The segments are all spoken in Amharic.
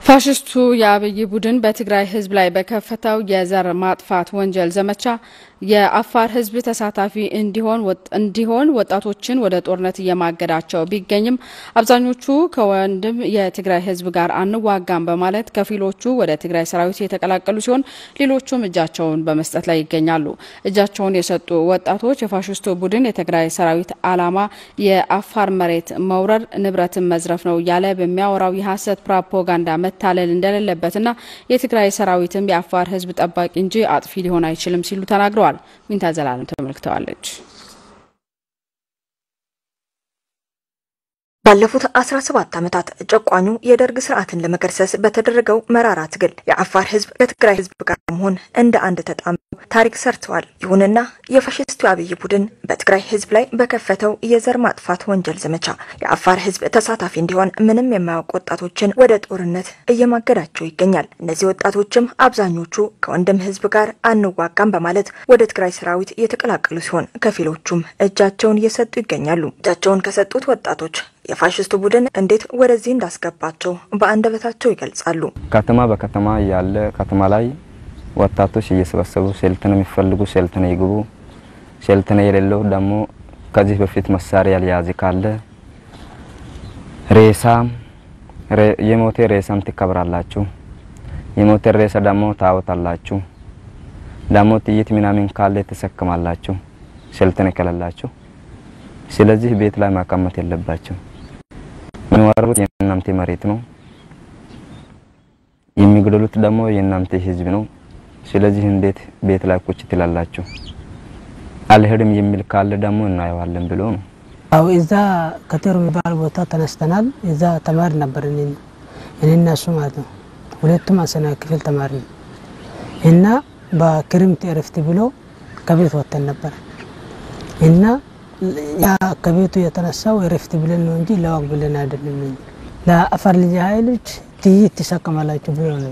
ፋሽስቱ የአብይ ቡድን በትግራይ ሕዝብ ላይ በከፈተው የዘር ማጥፋት ወንጀል ዘመቻ የአፋር ሕዝብ ተሳታፊ እንዲሆን እንዲሆን ወጣቶችን ወደ ጦርነት እየማገዳቸው ቢገኝም አብዛኞቹ ከወንድም የትግራይ ሕዝብ ጋር አንዋጋም በማለት ከፊሎቹ ወደ ትግራይ ሰራዊት የተቀላቀሉ ሲሆን ሌሎቹም እጃቸውን በመስጠት ላይ ይገኛሉ። እጃቸውን የሰጡ ወጣቶች የፋሽስቱ ቡድን የትግራይ ሰራዊት ዓላማ የአፋር መሬት መውረር፣ ንብረትን መዝረፍ ነው እያለ በሚያወራው የሀሰት ፕሮፓጋንዳ መታለል እንደሌለበትና የትግራይ ሰራዊትም የአፋር ህዝብ ጠባቂ እንጂ አጥፊ ሊሆን አይችልም ሲሉ ተናግረዋል። ዊንታ ዘላለም ተመልክተዋለች። ባለፉት 17 ዓመታት ጨቋኙ የደርግ ስርዓትን ለመገርሰስ በተደረገው መራራ ትግል የአፋር ህዝብ ከትግራይ ህዝብ ጋር በመሆን እንደ አንድ ተጣምረው ታሪክ ሰርተዋል። ይሁንና የፋሽስቱ አብይ ቡድን በትግራይ ህዝብ ላይ በከፈተው የዘር ማጥፋት ወንጀል ዘመቻ የአፋር ህዝብ ተሳታፊ እንዲሆን ምንም የማያውቁ ወጣቶችን ወደ ጦርነት እየማገዳቸው ይገኛል። እነዚህ ወጣቶችም አብዛኞቹ ከወንድም ህዝብ ጋር አንዋጋም በማለት ወደ ትግራይ ሰራዊት የተቀላቀሉ ሲሆን ከፊሎቹም እጃቸውን እየሰጡ ይገኛሉ። እጃቸውን ከሰጡት ወጣቶች የፋሽስቱ ቡድን እንዴት ወደዚህ እንዳስገባቸው በአንደበታቸው ይገልጻሉ። ከተማ በከተማ ያለ ከተማ ላይ ወጣቶች እየሰበሰቡ ሴልትን የሚፈልጉ ሴልትን ይግቡ፣ ሴልትን የሌለው ደግሞ ከዚህ በፊት መሳሪያ ያልያዘ ካለ ሬሳም የሞቴ ሬሳም ትከብራላችሁ፣ የሞቴ ሬሳ ደግሞ ታወጣላችሁ፣ ደግሞ ጥይት ምናምን ካለ ትሰክማላችሁ፣ ሴልትን ከሌላችሁ። ስለዚህ ቤት ላይ ማቀመጥ የለባቸው። የሚወሩት የእናንተ መሬት ነው፣ የሚገደሉት ደግሞ የእናንተ ህዝብ ነው። ስለዚህ እንዴት ቤት ላይ ቁጭ ትላላችሁ? አልሄድም የሚል ካለ ደግሞ እናየዋለን ብሎ ነው። አው እዛ ከተሩ የሚባል ቦታ ተነስተናል። እዛ ተማሪ ነበር እኔና እሱ ማለት ነው። ሁለቱም አስረኛ ክፍል ተማሪ ነው እና በክርምት እረፍት ብሎ ከቤት ወጥተን ነበር እና ያ ከቤቱ የተነሳው እረፍት ብለን ነው እንጂ ለዋግ ብለን አይደለም። ለአፋር ልጅ ኃይሎች ጥይት ትሰቀማላችሁ ብሎ ነው።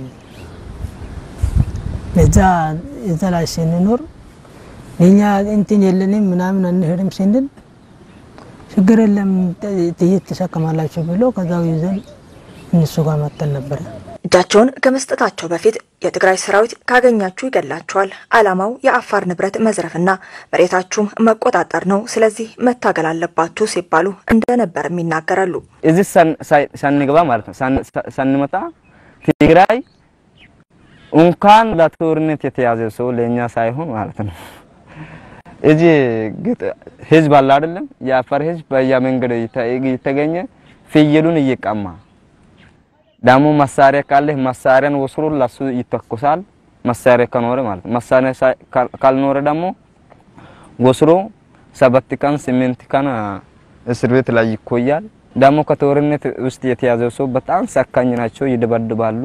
እዛ እዛ ላይ ስንኖር እኛ እንትን የለንም ምናምን አንሄድም ስንል ችግር የለም ጥይት ትሰቀማላችሁ ብሎ ከዛው ይዘን እነሱ ጋር መጥተን ነበረ። እጃቸውን ከመስጠታቸው በፊት የትግራይ ሰራዊት ካገኛችሁ ይገላችኋል፣ ዓላማው የአፋር ንብረት መዝረፍና መሬታችሁም መቆጣጠር ነው፣ ስለዚህ መታገል አለባችሁ ሲባሉ እንደነበርም ይናገራሉ። እዚህ ሳንገባ ማለት ነው ሳንመጣ ትግራይ እንኳን ለጦርነት የተያዘ ሰው ለእኛ ሳይሆን ማለት ነው እዚህ ህዝብ አለ አይደለም፣ የአፋር ህዝብ በየመንገዱ የተገኘ ፍየሉን እየቀማ ደግሞ መሳሪያ ካለ መሳሪያን ወስሮ ለሱ ይተኮሳል። መሳሪያ ከኖረ ማለት መሳሪያ ካልኖረ ደግሞ ወስሮ ሰባት ቀን ስምንት ቀን እስር ቤት ላይ ይቆያል። ደግሞ ከጦርነት ውስጥ የተያዘው ሰው በጣም ሰካኝ ናቸው፣ ይደበድባሉ።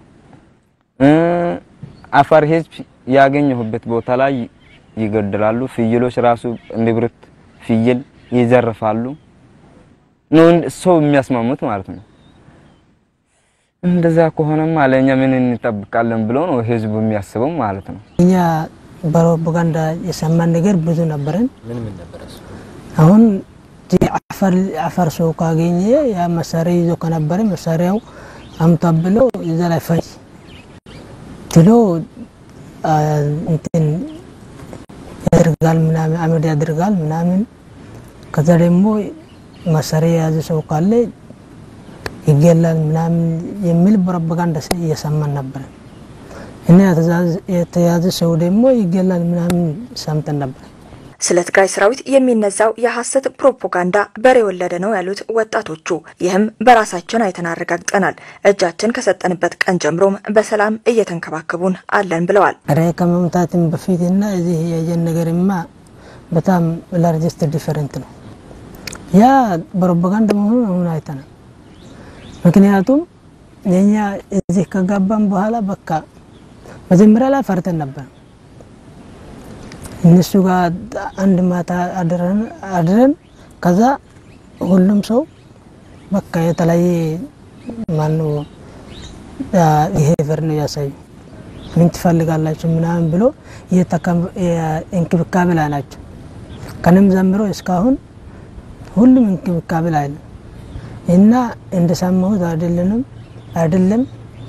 አፋር ህዝብ ያገኘሁበት ቦታ ላይ ይገድላሉ። ፍየሎች ራሱ ንብረት ፍየል ይዘርፋሉ። ነው ሰው የሚያስማሙት ማለት ነው። እንደዛ ከሆነማ ለእኛ ምን እንጠብቃለን ብሎ ነው ህዝቡ የሚያስበው ማለት ነው። እኛ በፕሮፓጋንዳ የሰማን ነገር ብዙ ነበረን። አሁን አፋር ሰው ካገኘ ያ መሳሪያ ይዞ ከነበረ መሳሪያው አምጣ ብሎ እዛ ላይ ፈጅ ትሎ እንትን ያደርጋል ምናምን አመድ ያደርጋል ምናምን። ከዛ ደግሞ መሳሪያ የያዘ ሰው ካለ ይገላል ምናምን የሚል ፕሮፓጋንዳ እየሰማን ነበር እና የተያዘ ሰው ደግሞ ይገላል ምናምን ሰምተን ነበር። ስለ ትግራይ ሰራዊት የሚነዛው የሐሰት ፕሮፓጋንዳ በሬ ወለደ ነው ያሉት ወጣቶቹ፣ ይህም በራሳችን አይተን አረጋግጠናል። እጃችን ከሰጠንበት ቀን ጀምሮም በሰላም እየተንከባከቡን አለን ብለዋል። ረ ከመምታትም በፊትና እዚህ ያየን ነገርማ በጣም ላርጀስት ዲፈረንት ነው። ያ ፕሮፓጋንዳ መሆኑን አሁን አይተናል። ምክንያቱም የኛ እዚህ ከገባን በኋላ በቃ መጀመሪያ ላይ ፈርተን ነበር። እነሱ ጋር አንድ ማታ አድረን ከዛ ሁሉም ሰው በቃ የተለያየ ማነው ይሄ ፈር ነው ያሳዩ ምን ትፈልጋላችሁ ምናምን ብሎ እንክብካቤ ላይ ናቸው። ከንም ዘምሮ እስካሁን ሁሉም እንክብካቤ ላይ ነው እና እንደሰማሁት አይደለንም አይደለም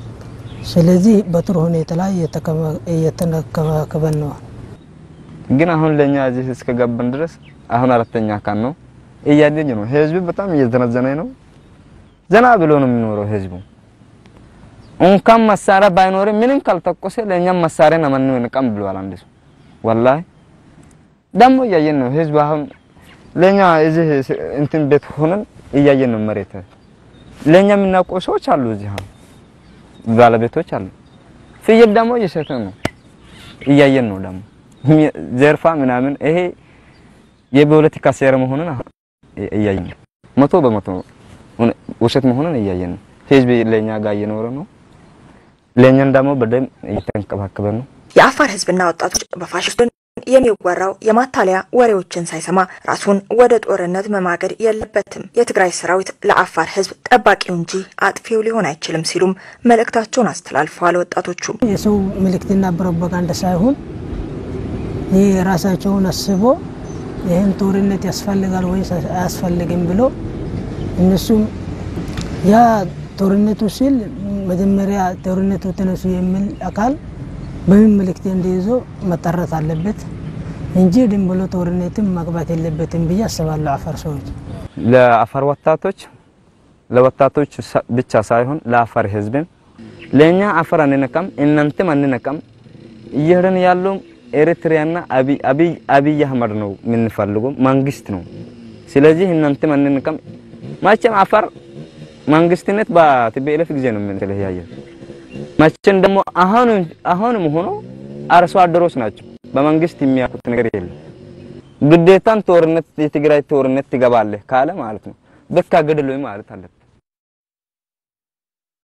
ስለዚህ በጥሩ ሁኔታ ላይ እየተንከባከበን ነው። ግን አሁን ለኛ እዚህ እስከገባን ድረስ አሁን አራተኛ አካል ነው እያደኝ ነው። ህዝቡ በጣም እየዘነዘነ ነው። ዘና ብሎ ነው የሚኖረው ህዝቡ። እንኳን መሳሪያ ባይኖርም ምንም ካልተቆሰ ለእኛም መሳሪያ ነመን እንቀም ብለዋል አንድ ሰው። ወላሂ ደግሞ እያየን ነው ህዝቡ አሁን ለኛ እዚህ እንትን ቤት ሆነን እያየን ነው መሬት ለኛ የምናውቀው ሰዎች አሉ እዚህ አሁን ባለቤቶች አሉ። ፍየል ደግሞ እየሸጠ ነው እያየን ነው ደግሞ ዘርፋ ምናምን ይሄ የፖለቲካ ሴራ መሆኑን እያየን ነው። መቶ በመቶ ውሸት መሆኑን እያየን ነው። ህዝብ ለኛ ጋር እየኖረ ነው። ለኛን ደግሞ በደንብ እየተንከባከበ ነው። የአፋር ህዝብና ወጣቶች በፋሽስቱን የሚወራው የማታለያ ወሬዎችን ሳይሰማ ራሱን ወደ ጦርነት መማገድ የለበትም። የትግራይ ሰራዊት ለአፋር ህዝብ ጠባቂው እንጂ አጥፊው ሊሆን አይችልም ሲሉም መልእክታቸውን አስተላልፈዋል። ወጣቶቹ የሰው ምልክትና ፕሮፓጋንዳ ሳይሆን ይህ ራሳቸውን አስቦ ይህን ጦርነት ያስፈልጋል ወይስ አያስፈልግም ብሎ እነሱም ያ ጦርነቱ ሲል መጀመሪያ ጦርነቱ ተነሱ የሚል አካል በምን ምልክት እንዲይዞ መጠረት አለበት እንጂ ድም ብሎ ጦርነትም መግባት የለበትም ብዬ አስባለሁ። አፋር ሰዎች ለአፋር ወጣቶች ለወጣቶች ብቻ ሳይሆን ለአፋር ህዝብም ለኛ አፋር አንነካም፣ እናንተም አንነካም። እየሄድን ያለው ኤሪትሪያና አብይ አህመድ ነው የምንፈልገው መንግስት ነው። ስለዚህ እናንተም አንነካም። መቼም አፋር መንግስትነት በቲፒኤልኤፍ ጊዜ ነው የምንለያየ መቼም ደግሞ አሁንም አሁንም ሆኖ አርሶ አደሮች ናቸው። በመንግስት የሚያውቁት ነገር የለም። ግዴታን ጦርነት የትግራይ ጦርነት ትገባለህ ካለ ማለት ነው በቃ ገደል ማለት አለበት።